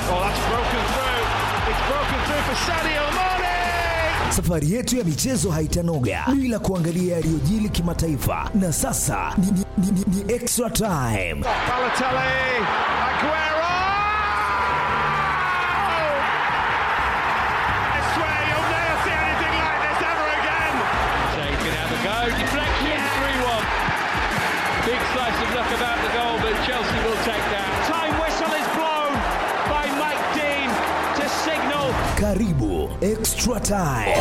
Oh, that's broken through. It's broken through for Sadio Mane. Safari yetu ya michezo haitanoga bila kuangalia yaliyojili kimataifa, na sasa ni, ni, ni, ni, ni extra time. Balotelli, Aguero. I swear you'll never see anything like this ever again. Shea can have a go. Deflection, 3 1. Big slice of luck about the goal, but Chelsea will take that. Time whistle is blown by Mike Dean to signal Karibu extra time.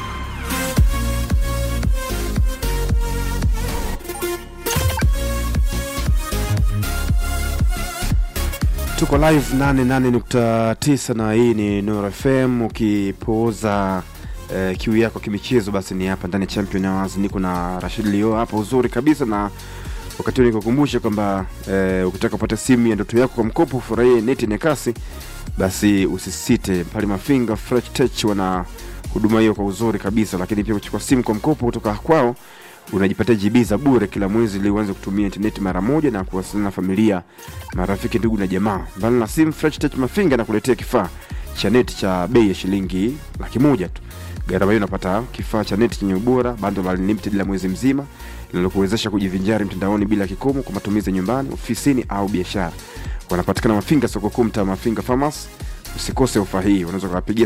tuko live 88.9 na hii ni Nuru FM ukipooza eh, kiu yako kimichezo basi ni hapa ndani ya Champion Hours niko na Rashid Leo hapa uzuri kabisa na wakati huu nikukumbushe kwamba eh, ukitaka kupata simu ya ndoto yako kwa mkopo ufurahie neti yenye kasi basi usisite pale Mafinga Fresh Tech wana huduma hiyo kwa uzuri kabisa lakini pia kuchukua simu kwa mkopo kutoka kwao unajipatia GB za bure kila mwezi ili uanze kutumia intaneti mara moja na kuwasiliana na familia, marafiki, ndugu na jamaa. Mbali na simu, Fresh Tech Mafinga na kuletea kifaa cha neti cha bei ya shilingi laki moja tu. Gharama hiyo unapata kifaa cha neti chenye ubora, bando la unlimited la mwezi mzima linalokuwezesha kujivinjari mtandaoni bila kikomo kwa matumizi ya nyumbani, ofisini au biashara. Wanapatikana Mafinga, soko kuu, mtaa Mafinga Farmers. Usikose ofa hii, unaweza kuwapigia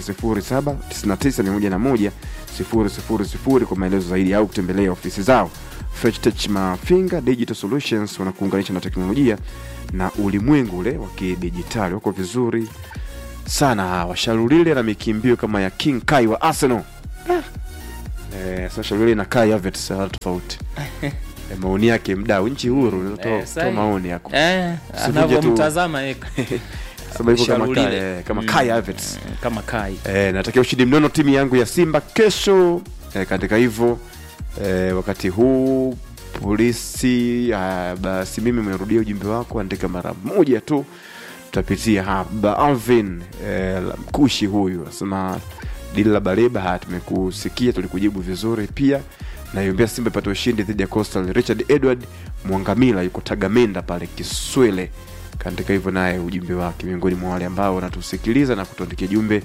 0799 101 kwa maelezo zaidi au kutembelea ofisi zao. Fresh Tech Mafinga Digital Solutions wanakuunganisha na teknolojia na ulimwengu ule wa kidijitali. Wako vizuri sana hawa. Shalulile na mikimbio kama ya King Kai wa Arsenal. Eh, sasa Shalulile na Kai Havertz wala tofauti. Eh, maoni yake mdau nchi huru toa Eh, toa sahi. maoni yako. Eh, Usivunje tu- anavyomtazama yeye Sababu hivyo kama Kai, Shalulile. eh, kama Mm. Kai Havertz. Eh, kama Kai. E, natakia ushindi mnono timu yangu ya Simba kesho. E, katika hivyo e, wakati huu polisi ah, basi mimi umerudia ujumbe wako, andika mara moja tu, tutapitia hapa. Alvin e, mkushi huyu asema dili la Baleba, haya tumekusikia, tulikujibu vizuri pia naiombea Simba ipate ushindi dhidi ya Coastal. Richard Edward Mwangamila yuko Tagamenda pale Kiswele, kaandika hivyo naye ujumbe wake, miongoni mwa wale ambao wanatusikiliza na kutuandikia jumbe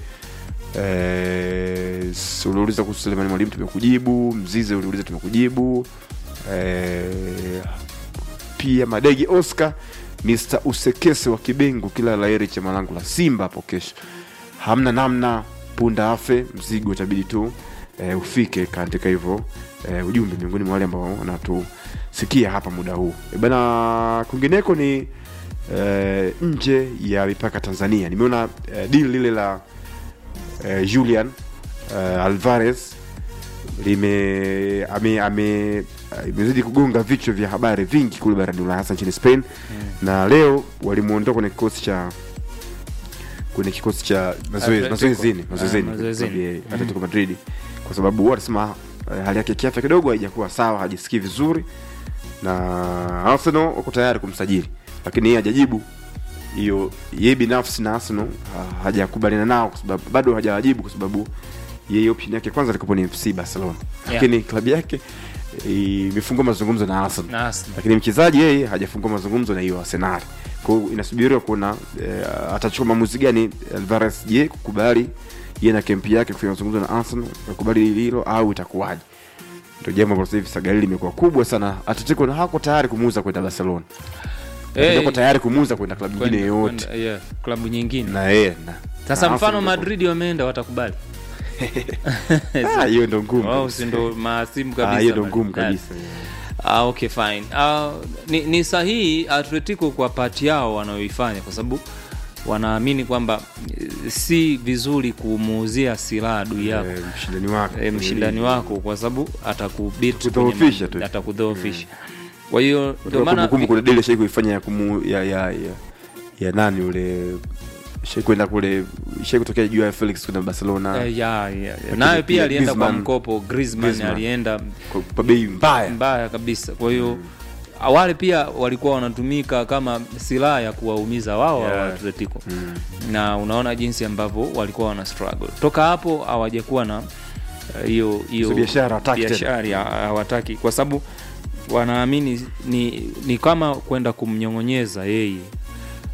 Eh, s- uliuliza kuhusu Selemani Mwalimu tumekujibu. Mzize uliuliza tumekujibu. Eh, pia Madegi Oscar Mr. Usekese wa Kibengu, kila laheri cha malango la Simba hapo kesho. Hamna namna, punda afe, mzigo itabidi tu eh, ufike. Kaandika hivyo eh, ujumbe miongoni mwa wale ambao wanatusikia hapa muda huu e bana. Kwingineko ni eh, nje ya mipaka Tanzania, nimeona eh, deal lile la eh, Julian eh, Alvarez lime ame, ame eh, imezidi kugonga vichwa vya habari vingi kule barani Ulaya hasa nchini Spain na leo walimuondoa kwenye kikosi cha kwenye kikosi cha mazoezi Atletico. mazoezini Ah, mazoezini mazoezini. kwa sababu ya Atletico Madrid kwa sababu wanasema eh, hali yake ya kiafya kidogo haijakuwa sawa, hajisikii vizuri na Arsenal wako tayari kumsajili, lakini yeye hajajibu hiyo yeye binafsi na Arsenal ha- hajakubaliana nao kwa sababu bado hajawajibu kwa sababu yeye option yake kwanza alikuwa ni FC Barcelona, lakini klabu yake eh, imefungua mazungumzo na Arsenal Na Arsenal. lakini mchezaji yeye hajafungua mazungumzo na hiyo Arsenal. Kwa hiyo inasubiriwa kuona eh, atachukua maamuzi gani Alvarez, je, kukubali yeye na kempi yake kufanya mazungumzo na Arsenal, kukubali hilo au itakuwaje? Ndio jambo ambalo sasa hivi sagali limekuwa kubwa sana. Atletico na hako tayari kumuuza kwenda Barcelona. Eh, Hey, tayari kumuuza kwenda klabu nyingine kwenda- yoyote. kwenda- yeah, klabu nyingine Na yeye na sasa na mfano Arsenal Madrid wameenda watakubali Ah, hiyo ndio ngumu. wao kabisa. si ndo maasimu Ah, kabisa hiyo ndio man. ngumu Ah, kabisa. Ah, okay fine. Ah, ni, ni sahihi Atletico kwa pati yao wanayoifanya kwa sababu wanaamini kwamba eh, si vizuri kumuuzia silaha adui yako Eh, mshindani wako. e, mshindani wako kwa sababu atakubit Kudhoofisha tu. atakudhoofisha kwa hiyo ndio Ndio maana kumbukumbu kuna dele shai kuifanya ya kumu ya ya ya, ya nani ule shai kwenda kule shai kutokea juu ya Felix kwenda Barcelona Eh, ya, ya, ya. Lakini naye pia pia alienda kwa Griezmann- mkopo Griezmann Griezmann. alienda kwa, kwa bei mbaya. mbaya kabisa kwa hiyo wale pia walikuwa wanatumika kama silaha ya kuwaumiza wao Yeah. wa Atletico na unaona jinsi ambavyo walikuwa wana struggle toka hapo hawajakuwa na eh, hiyo hiyo So biashara hawataki tena. biashara ya- hawataki kwa sababu wanaamini ni, ni kama kwenda kumnyong'onyeza yeye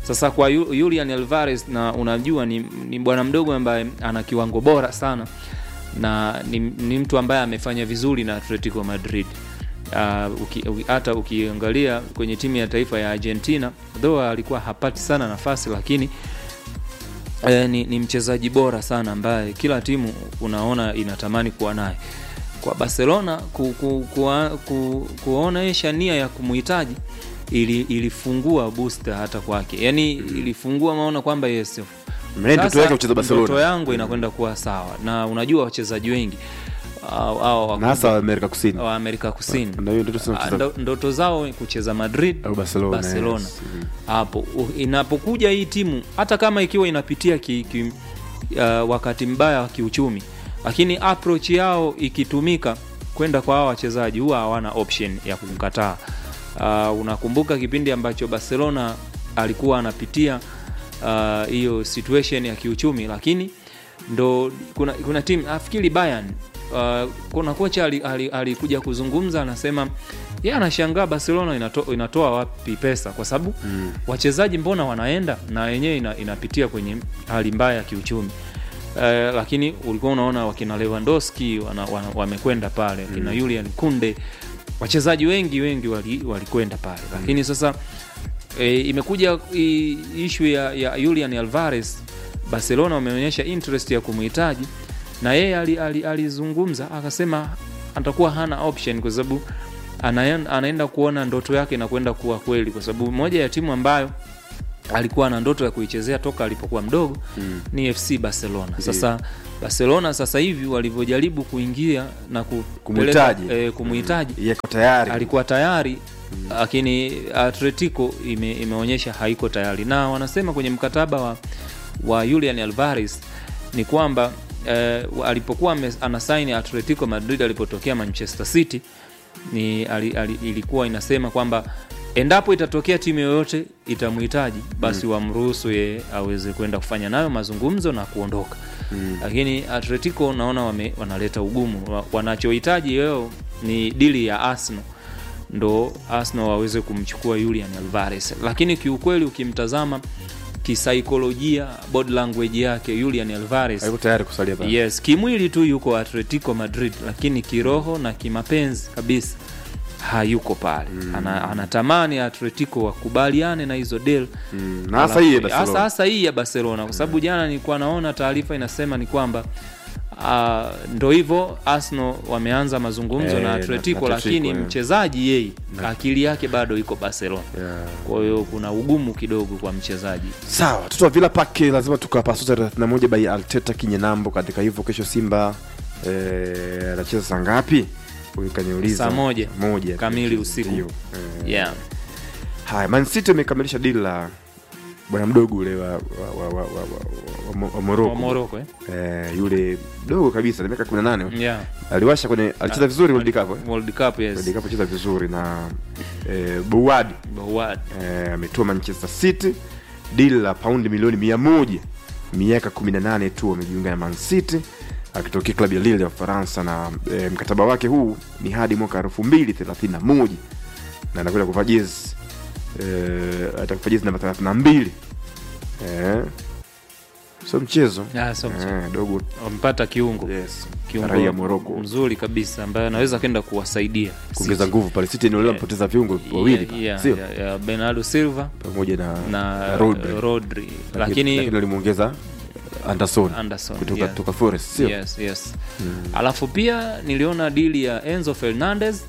sasa kwa Yu- Julian Alvarez na unajua ni, ni bwana mdogo ambaye ana kiwango bora sana na ni, ni mtu ambaye amefanya vizuri na Atletico Madrid uh, uki, uki, hata ukiangalia kwenye timu ya taifa ya Argentina though alikuwa hapati sana nafasi lakini eh, ni, ni mchezaji bora sana ambaye kila timu unaona inatamani kuwa naye kwa Barcelona ku, ku, ku, ku, kuonesha nia ya kumhitaji ili, ilifungua booster hata kwake yani ilifungua maona kwamba yes Mimi ndoto sasa, yake kucheza Barcelona. ndoto yangu inakwenda kuwa sawa na unajua wachezaji wengi au, au, na hasa Amerika Kusini wa Amerika Kusini Na hiyo ndoto sana Ah, kucheza- ndo- ndoto zao kucheza Madrid Au Barcelona, Barcelona. yes. Mhm. hapo u- inapokuja hii timu hata kama ikiwa inapitia ki, ki, uh, wakati mbaya wa kiuchumi lakini approach yao ikitumika kwenda kwa hawa wachezaji huwa hawana option ya kumkataa uh, unakumbuka kipindi ambacho Barcelona alikuwa anapitia ah, hiyo situation ya kiuchumi lakini ndo kuna, kuna timu nafikiri Bayern uh, kuna kocha alikuja ali, ali alikuja kuzungumza anasema ye anashangaa Barcelona inato, inatoa wapi pesa kwa sababu mm. wachezaji mbona wanaenda na wenyewe ina, inapitia kwenye hali mbaya ya kiuchumi Uh, lakini ulikuwa unaona wakina Lewandowski wana, wana, wamekwenda pale wakina mm. Julian Kunde wachezaji wengi wengi walikwenda wali walikwenda pale lakini sasa e, imekuja i- ishu ya, ya Julian Alvarez Barcelona wameonyesha interest ya kumhitaji na yeye ali- ali- alizungumza akasema atakuwa hana option kwa sababu anaen- anaenda kuona ndoto yake inakwenda kuwa kweli kwa sababu moja ya timu ambayo alikuwa na ndoto ya kuichezea toka alipokuwa mdogo mm. ni FC Barcelona. Sasa Barcelona sasa hivi walivyojaribu kuingia na kupeleka- Kumhitaji. eh, kumhitaji yako tayari alikuwa tayari lakini Atletico ime, imeonyesha haiko tayari, na wanasema kwenye mkataba wa, wa Julian Alvarez ni kwamba eh, alipokuwa ame- anasaini Atletico Madrid alipotokea Manchester City ni ali, ali, ilikuwa inasema kwamba endapo itatokea timu yoyote itamhitaji basi wamruhusu yeye aweze kwenda kufanya nayo mazungumzo na kuondoka mm. lakini Atletico naona wame, wanaleta ugumu Wa- wanachohitaji leo ni dili ya Arsenal ndo Arsenal waweze kumchukua Julian Alvarez, lakini kiukweli ukimtazama kisaikolojia, body language yake Julian Alvarez haiko tayari kusalia pale yes, kimwili tu yuko Atletico Madrid, lakini kiroho na kimapenzi kabisa hayuko pale mm. Ana, anatamani Atletico wakubaliane na hizo deal Mm, na hasa hii ya Barcelona. hasa hasa hii ya Barcelona kwa sababu jana nilikuwa naona taarifa inasema ni kwamba uh, ndo hivyo Arsenal wameanza mazungumzo Eh, na na- Atletico na lakini Atletico, eh. mchezaji yeye akili yake bado iko Barcelona Yeah. kwa hiyo kuna ugumu kidogo kwa mchezaji sawa watoto wa Villa Park lazima tukawapasuta 31 by Alteta kinyenambo katika hivyo kesho Simba eh, anacheza saa ngapi huyu kaniuliza Saa moja. moja Kamili usiku. Ndio. Eh, yeah. haya Man City amekamilisha dili la bwana mdogo ule wa, wa, wa, wa, wa, wa, wa, wa Morocco wa Morocco eh? eh, yule mdogo kabisa na miaka 18 yeah. aliwasha kwenye alicheza vizuri World Cup eh? World Cup yes. World Cup alicheza vizuri na eh, Bouad Bouad. eh, ametoa Manchester City dili la paundi milioni mia moja miaka 18 tu amejiunga na Man City akitokea klabu ya Lille ya Ufaransa na eh, mkataba wake huu ni hadi mwaka 2031 na anakwenda kuvaa jezi eh, atakuvaa jezi namba 32 eh, sio mchezo Ah, sio mchezo. eh, dogo wampata kiungo yes. kiungo raia Morocco mzuri kabisa ambaye anaweza kenda kuwasaidia kuongeza City. nguvu pale City eneo lile Yeah. mpoteza viungo wawili Yeah, yeah, sio yeah, yeah. Bernardo Silva pamoja na, na Rodri. Rodri, lakini lakini walimuongeza Anderson Anderson kutoka, yeah. kutoka Forest sio yes, yes. alafu pia niliona dili ya Enzo Fernandez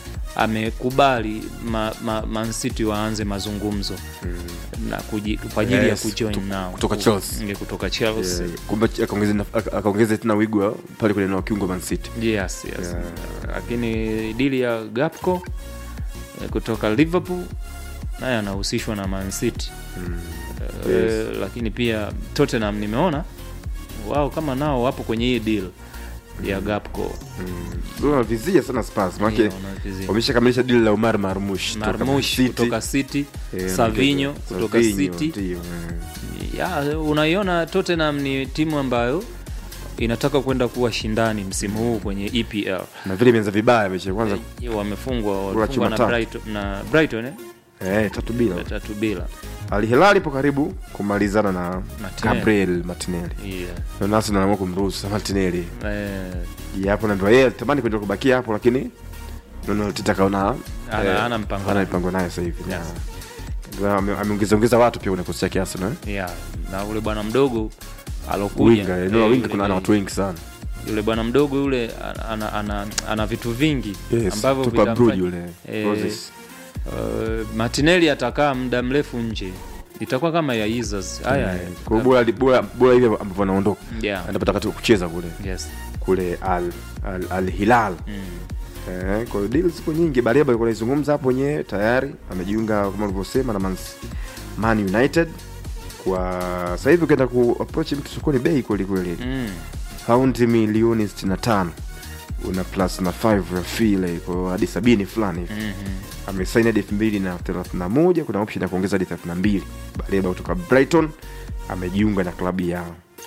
amekubali ma, ma, Man City waanze mazungumzo na kuji, kwa ajili Yes, ya kujoin kuto- nao kutoka Chelsea. Nge kutoka Chelsea Eh, kumbe akaongeze na- aka- akaongeze tena wigo wa- pale kwenye eneo la kiungo Man City yes, yes. Yeah. lakini dili ya Gapco eh, kutoka Liverpool naye anahusishwa na Man City Eh, Yes. lakini pia Tottenham nimeona wao kama nao wapo kwenye hii deal ya Gapco Ndio wanavizia sana Spurs maana Hiyo wanavizia. wameshakamilisha dili la Omar Marmush kutoka Man Marmush City. kutoka City Eh, Savinho anaongeza- kutoka Savinho, City ndio, eh. ya unaiona Tottenham ni timu ambayo inataka kwenda kuwa shindani msimu huu kwenye EPL na vile imeanza vibaya mechi ya kwanza Eh, wamefungwa chuma walifungwa na tatu. Brighton, na Brighton eh? eh, tatu bila tatu bila Al Hilal ipo karibu kumalizana na Martinelli. Gabriel Martinelli yeah. na Arsenal anaamua kumruhusu Martinelli eh, japo naambiwa yeye tamani kuendelea kubakia hapo lakini nono Teta kaona Ana- eh, ana mpango hana naye. mpango naye sasa hivi Yes. Na- ame- ameongeza ongeza watu pia kwenye kikosi chake Arsenal eh? yeah. na ule bwana mdogo alokuja winga eh, eneo la winga yule- kuna ana watu wengi sana yule bwana mdogo yule ana, ana, ana vitu vingi yes ambavyo tupa vitamfanya- Bruge yule Eh, Roses uh, Martinelli atakaa muda mrefu nje itakuwa kama ya Izzas haya Eh, kwa hiyo bora bora bora hivi ambavyo anaondoka yeah. anapata katika kucheza kule yes. kule Al Al, Al Hilal mm. Eh, kwa hiyo deal ziko nyingi. Bariaba alikuwa anaizungumza hapo wenyewe tayari amejiunga kama ulivyosema na Man, Man United. Kwa sasa hivi ukienda ku approach mtu sokoni bei kweli kweli. Mm. Paundi milioni 65 una plus na 5 ya fee ile kwa hiyo hadi 70 fulani hivi. Mhm. Amesign hadi 2031 kuna option ya kuongeza hadi 32. Bariaba kutoka Brighton amejiunga na klabu ya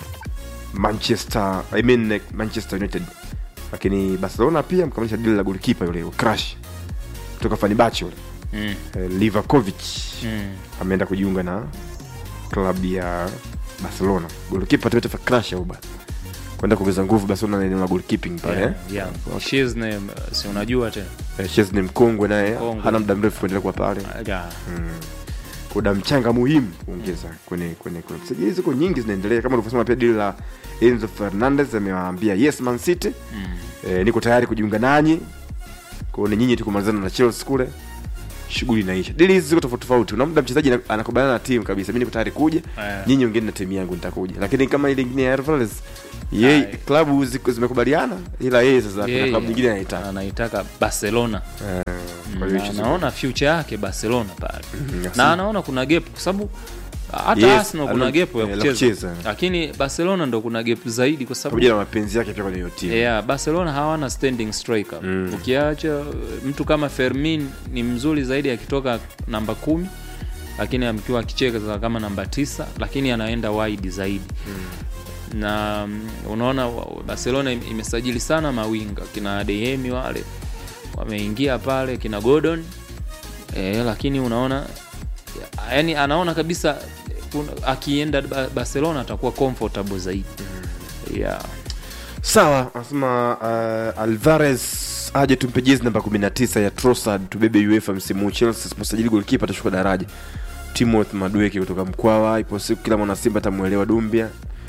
Manchester I mean like Manchester United lakini Barcelona pia mkamilisha deal la goalkeeper yule Crash kutoka Fenerbahce yule Mm. eh, Livakovic Mm. ameenda kujiunga na klabu ya Barcelona goalkeeper Tete Crash au bana kwenda kuongeza nguvu Barcelona na eneo la goalkeeping pale Yeah, eh. yeah. She's name, uh, si unajua tena Eh, Chesney mkongwe naye Mkongwe. hana muda mrefu kuendelea kuwa pale yeah. kuna mchanga muhimu kuongeza kwenye kwenye kwenye sajili ziko nyingi zinaendelea kama ulivyosema pia dili la Enzo Fernandez amewaambia yes Man City mm. e, niko tayari kujiunga nanyi kwao ni nyinyi tu kumalizana na Chelsea kule shughuli inaisha dili hizi ziko tofauti tofauti una muda mchezaji ana- anakubaliana na timu kabisa mimi niko tayari kuja Eh. nyinyi ongeni na timu yangu nitakuja lakini kama ile nyingine ya Alvarez yeye Aye. klabu ziko zimekubaliana ila yeye sasa kuna Yeye, klabu nyingine anaitaka anaitaka Barcelona Eh, kwa hiyo na hicho anaona future yake Barcelona pale Mhm, na anaona kuna gap kwa sababu hata Yes, Arsenal kuna ana- gap ya eh, la kucheza kucheza. lakini Barcelona ndo kuna gap zaidi kwa sababu pamoja na mapenzi yake pia kwenye hiyo timu yeah, Barcelona hawana standing striker Mm. ukiacha uh, mtu kama Fermin ni mzuri zaidi akitoka namba kumi lakini amkiwa akicheza kama namba tisa lakini anaenda wide zaidi na mm, unaona wa- Barcelona im- imesajili sana mawinga kina Adeyemi wale wameingia pale kina Gordon e, lakini unaona yani anaona kabisa eh, kuna- akienda Ba- Barcelona atakuwa comfortable zaidi yeah. sawa anasema uh, alvarez aje tumpe jezi namba 19 ya Trossard tubebe uefa msimu huu. chelsea siposajili golkipa atashuka daraja timoth madweke kutoka mkwawa ipo siku kila mwana simba atamwelewa dumbia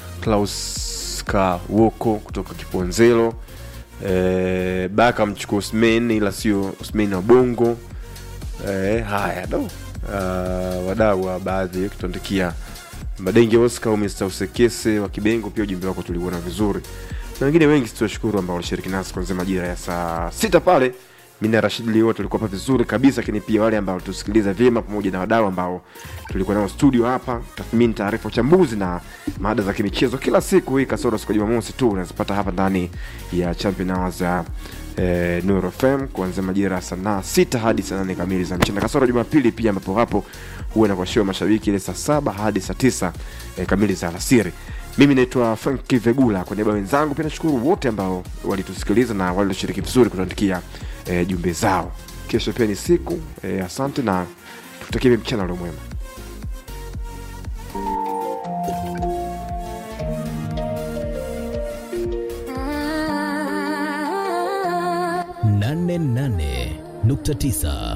klaus kawoko kutoka kiponzelo eh, baka mchukua usman ila sio usman wa bongo eh, haya do uh, wadau wa baadhi wakituandikia madenge oscar au mr usekese wa kibengo pia ujumbe wako tuliuona vizuri na wengine wengi tuwashukuru ambao walishiriki nasi kuanzia majira ya saa sita pale mi na rashid lio tulikuwa hapa vizuri kabisa lakini pia wale ambao tusikiliza vyema pamoja na wadau ambao tulikuwa nao studio hapa tathmini taarifa uchambuzi na mada za kimichezo kila siku hii kasoro siku ya jumamosi tu unazipata hapa ndani ya champion hours ya eh, Nuru FM kuanzia majira ya saa sita hadi saa nane kamili za mchana kasoro jumapili pia ambapo hapo huwa nakuashiwa mashabiki ile saa saba hadi saa tisa eh, kamili za alasiri mimi naitwa frank vegula kwa niaba ya wenzangu pia nashukuru wote ambao walitusikiliza na walioshiriki vizuri kutuandikia eh, jumbe zao kesho pia ni siku eh, asante na tukutakie mchana ulio mwema nane nane nukta tisa